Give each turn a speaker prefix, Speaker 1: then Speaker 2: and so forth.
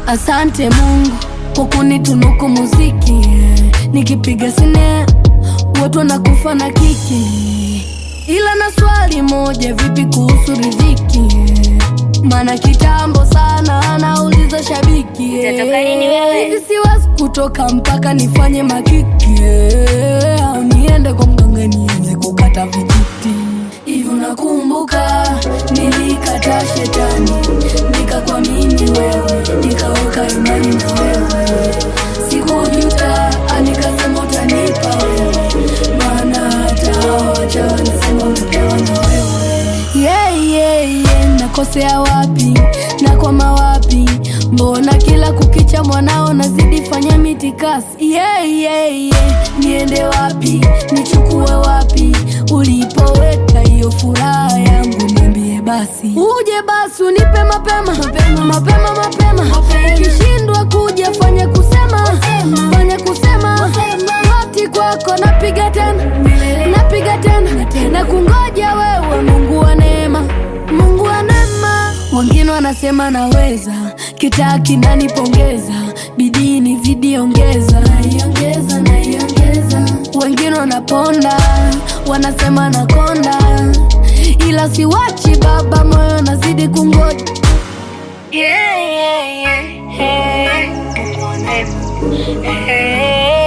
Speaker 1: Asante Mungu kwa kunitunuku muziki yeah. Nikipiga sine watu wanakufa na kiki, ila na swali moja, vipi kuhusu riziki yeah. Maana kitambo sana anauliza shabiki yeah.
Speaker 2: Utatoka lini wewe?
Speaker 1: Hivi siwezi kutoka mpaka nifanye makiki yeah. Au niende kwa mganga nianze kukata vijiti hivi. Unakumbuka nilikata shetani nikakuamini wewe, nikaweka imani na wewe, sikujuta nikasema utanipa wewe, maana hata hao wacha wanasema umepewa na wewe. Yeah, yeah, yeah. Nakosea wapi? Nakwama wapi? Mbona kila kukicha mwanao nazidi fanya mitikasi? Yeah, yeah, yeah. Niende wapi? Nichukue wapi? Ulipoweka hiyo furaha yangu, niambie basi. Uje basi unipe mapema mapema mapema mapema. Ukishindwa kuja fanya kusema fanya kusema. Hati kwako napiga tena napiga tena na kungoja wewe, Mungu wa neema, Mungu wa neema. Wengine wanasema naweza, kitaa kinanipongeza, bidii nizidi ongeza, naiongeza naiongeza. Wengine wanaponda, wanasema nakonda, ila siwachi Baba, moyo nazidi kungoja.
Speaker 2: Yeah, yeah, yeah. Hey. Mungu wa neema. Hey.